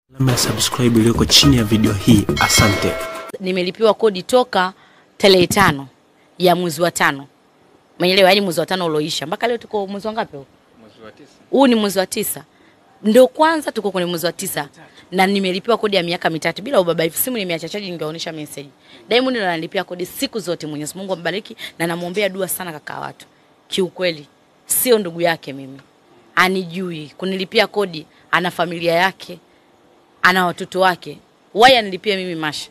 alama ya subscribe iliyoko chini ya video hii. Asante. nimelipiwa kodi toka tarehe tano ya mwezi wa tano mwenyeelewa, yani mwezi wa tano ulioisha mpaka leo tuko mwezi wa ngapi huu? Huu ni mwezi wa tisa, ndio kwanza tuko kwenye mwezi wa tisa na nimelipiwa kodi ya miaka mitatu bila ubabaifu. Simu nimeacha chaji, ningeonyesha message. Diamond ndo ananilipia kodi siku zote. Mwenyezi Mungu ambariki na namwombea dua sana kaka watu. Kiukweli sio ndugu yake mimi, anijui kunilipia kodi, ana familia yake, ana watoto wake. Why anilipia mimi Masha?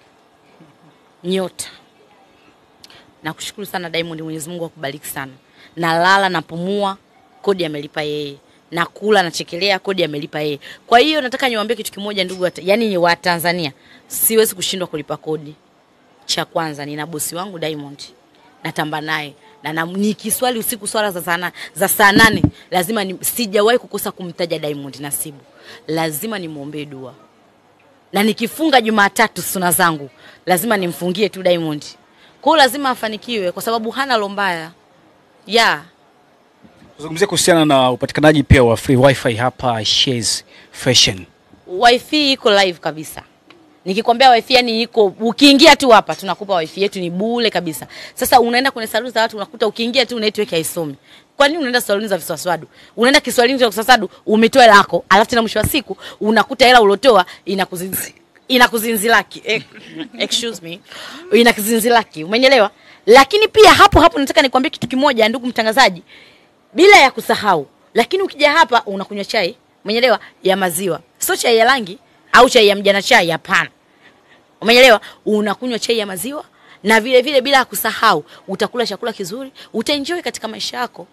nyota. Nakushukuru sana Diamond, Mwenyezi Mungu akubariki sana. Nalala napumua, kodi amelipa yeye. Nakula nachekelea, kodi amelipa yeye. Kwa hiyo nataka niwaambie kitu kimoja ndugu, wa- yani wa Tanzania, siwezi kushindwa kulipa kodi. Cha kwanza nina bosi wangu Diamond, natamba naye na, na nikiswali usiku swala za sana za saa nane lazima ni, sijawahi kukosa kumtaja Diamond Nasibu, lazima nimwombee dua na nikifunga Jumatatu suna zangu lazima nimfungie tu Diamond. Kwa hiyo lazima afanikiwe kwa sababu hana lo mbaya. Yeah. Tuzungumzie kuhusiana na upatikanaji pia wa free wifi hapa Shays Fashion. Wifi iko live kabisa. Nikikwambia wifi yani iko ukiingia tu hapa tunakupa wifi yetu ni bure kabisa. Sasa unaenda kwenye saluni za watu unakuta ukiingia tu network haisomi. Kwa nini unaenda saluni za viswaswadu? Unaenda kiswalini cha viswaswadu umetoa hela yako, alafu tena mwisho wa siku unakuta hela ulotoa inakuzinzi inakuzinzilaki. Eh, excuse me. Inakuzinzilaki. Umeelewa? Lakini pia hapo hapo nataka nikwambie kitu kimoja ndugu mtangazaji. Bila ya kusahau, lakini ukija hapa unakunywa chai, umeelewa, ya maziwa. Sio chai ya rangi au chai ya mjana chai, hapana. Umeelewa? Unakunywa chai ya maziwa na vile vile bila ya kusahau utakula chakula kizuri, utaenjoy katika maisha yako.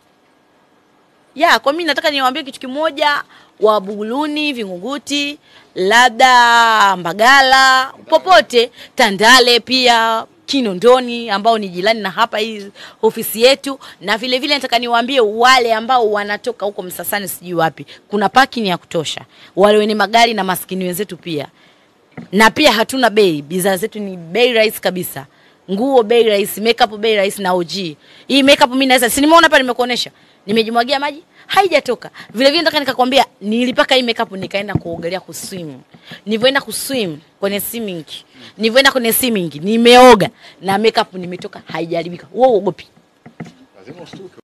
Ya, kwa mimi nataka niwaambie kitu kimoja, wa Buguluni, Vingunguti, labda Mbagala, popote, Tandale pia Kinondoni ambao ni jirani na hapa hii ofisi yetu, na vile vile nataka niwaambie wale ambao wanatoka huko Msasani, sijui wapi, kuna parking ya kutosha, wale wenye magari na maskini wenzetu pia na pia hatuna bei, bidhaa zetu ni bei rahisi kabisa. Nguo bei rahisi, makeup bei rahisi na OG. Hii makeup mimi naweza, si nimeona hapa nimekuonesha. Nimejimwagia maji, haijatoka. Vile vile nataka nikakwambia nilipaka hii makeup nikaenda kuogelea kuswim. Nilivyoenda kuswim kwenye swimming. Nilivyoenda kwenye swimming nimeoga na makeup nimetoka haijaribika. Wewe uogopi?